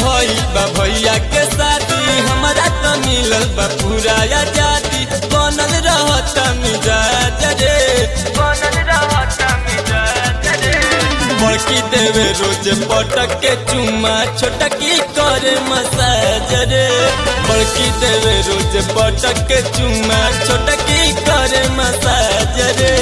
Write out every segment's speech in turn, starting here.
भइल बा भैया के शादी हमारा त मिलल बा पूरा आजादी बनल रहत मिजाज रे बनल रहत मिजाज रे बड़की देवे रोज पटक के चुम्मा छोटकी करे मसाज रे बड़की देवे रोज पटक के चुम्मा छोटकी करे मसाज रे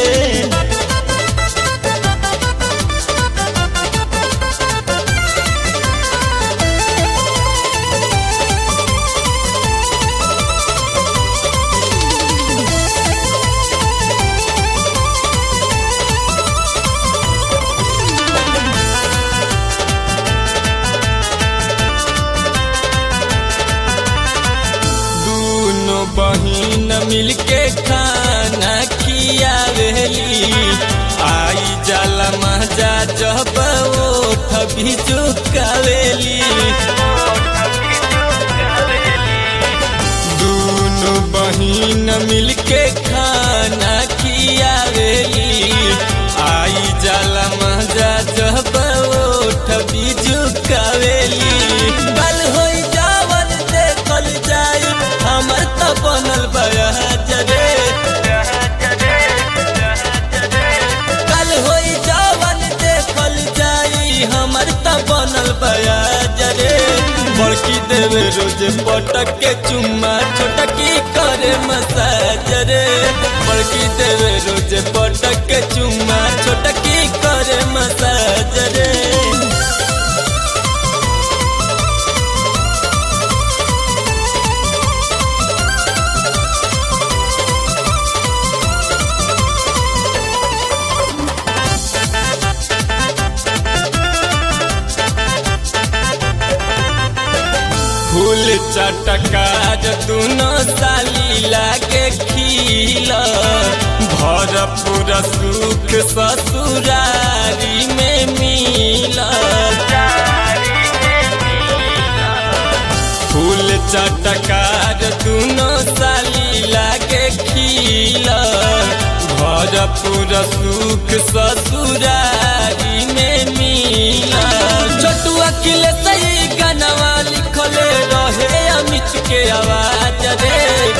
दोनों बहिन मिलके खाना खियावेली आई जाला मजा जब ओठ भी चुकावेली दोनों बहिन मिलके खाना खियावेली आई जाला मजा जब ओठ भी चुकावेली कल होई जावन देखल जाई हमर त बनल बयाज रे कल होई जावन देखल जाई हमर त बनल बयाज रे बड़की देवे रोज पटक के चुम्मा छोटकी करे मसाज रे बड़की देवे रोज पटक के चुम्मा छोटकी करे मसाज रे फूल चटकार दोनों साली लागे खिल भरपूर सुख ससुरारी में मिल फूल चटकार दोनों साली लागे खिल भरपूर सुख ससुरारी में मिल छोटू अखिल सही गनवा लिखले रहे अमित के आवाज रे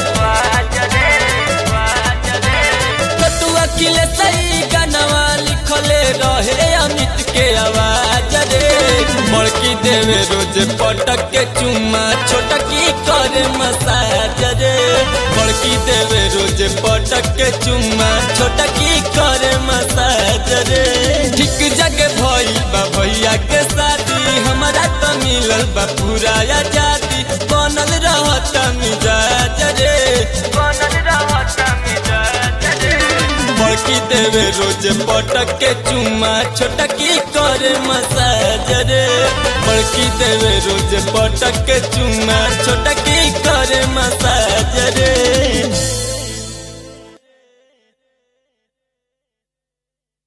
छोटू अखिल सही गनवा लिखले रहे अमित के आवाज रे बड़की देवे रोज पटक के चुम्मा छोटकी करे मसाज रे बड़की देवे रोज पटक के चुम्मा छोटकी करे मसाज रे ठीक जगह भइल बा भैया के शादी हमारा त मिलल बा पूरा आजादी बनल रहत मिजाज रे बनल रहत मिजाज रे बड़की देवे रोज पटक के चुम्मा छोटकी करे मसाज रे बड़की देवे रोज पटक के चुम्मा छोटकी करे मसाज रे